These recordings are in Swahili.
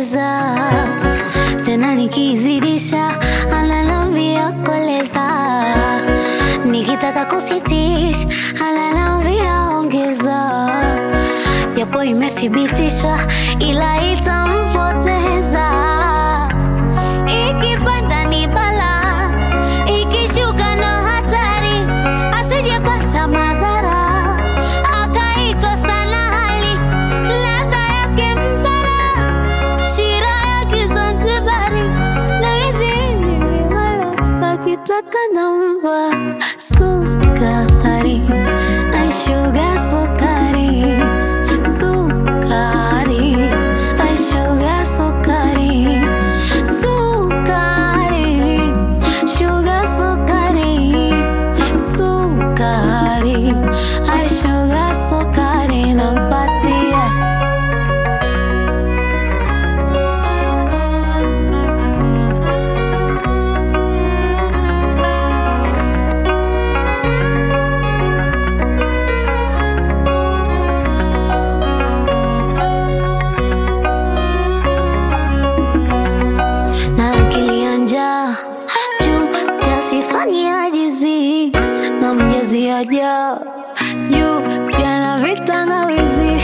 ongeza tena nikizidisha ananambia koleza nikitaka kusitisha ananambia ongeza japo imethibitishwa ila itampoteza ikipanda ni bala ikishuka no hatari asijepata madhara akaikosa na hali ladha yake msala shira ya kizanzibari na mizini wala akitaka namba sukari aishuga sukari sukari aishuga sukari sukari shuga sukari sukari aishuga sukari nampatia na akili ya njaa juu jasifanye ajizi na mjazi aja juu jana vitangawizi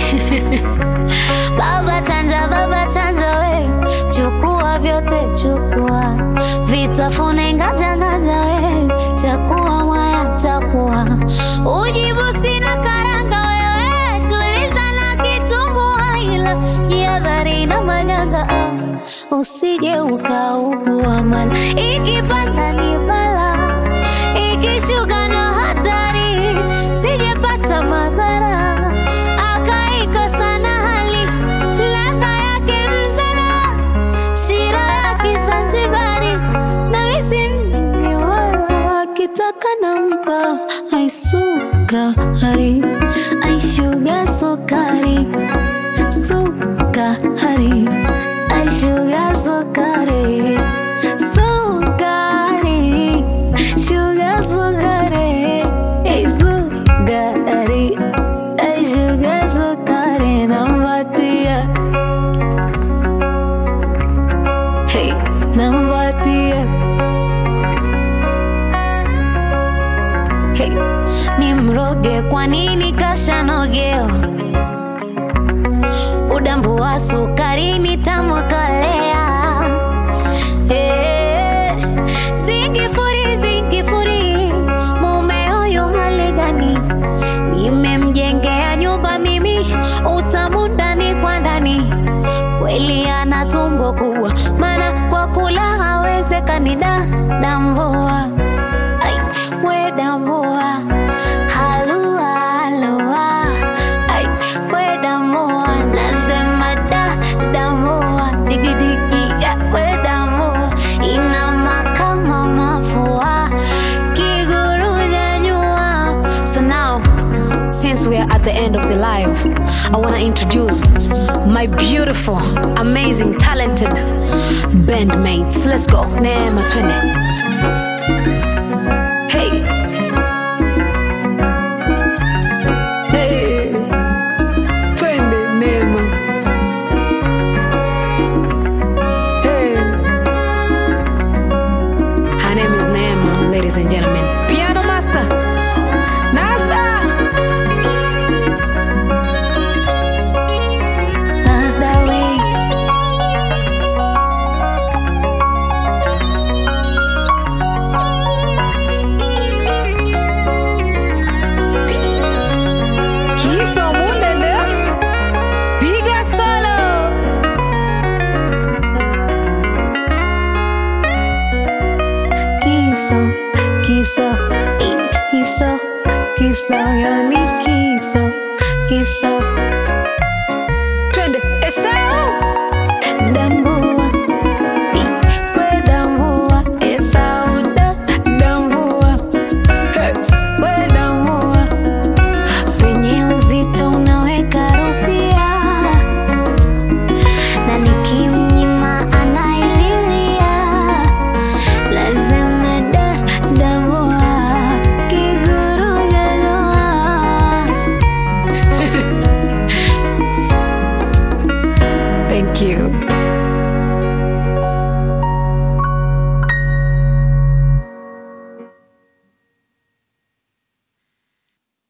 baba chanja baba chanja we chukua vyote chukua vitafune nganja nganja we chakua mwaya chakua ujibu sina karanga wewe tuliza na kitumbua ila jihadhari na manyanga ah usije ukaugua mana ikipanda ni bala ikishuka no hatari sijepata madhara akaikosa na hali ladha yake msala shira ya kizanzibari na misimni wala akitaka nampa aisukari aishuga sukari sukari aishuga sukari sukari shuga sukari Ei, sukari aishuga sukari nampatia hey, nampatia hey, ni mroge kwa nini kashanogewa udambu wa sukari nitamwakalea Eh, zingifuri zingifuri mume huyu hali gani nimemjengea nyumba mimi utamu ndani kwa ndani kweli ana tumbo kubwa maana kwa kula hawezekani da dambua Ai, we dambua halua halua Ai, we dambua nasema da dambua digidigi ya we dambua inama kama unafua kiguru nyanyua so now since we are at the end of the live, I want to introduce my beautiful, amazing, talented bandmates. Let's go. Neema twende.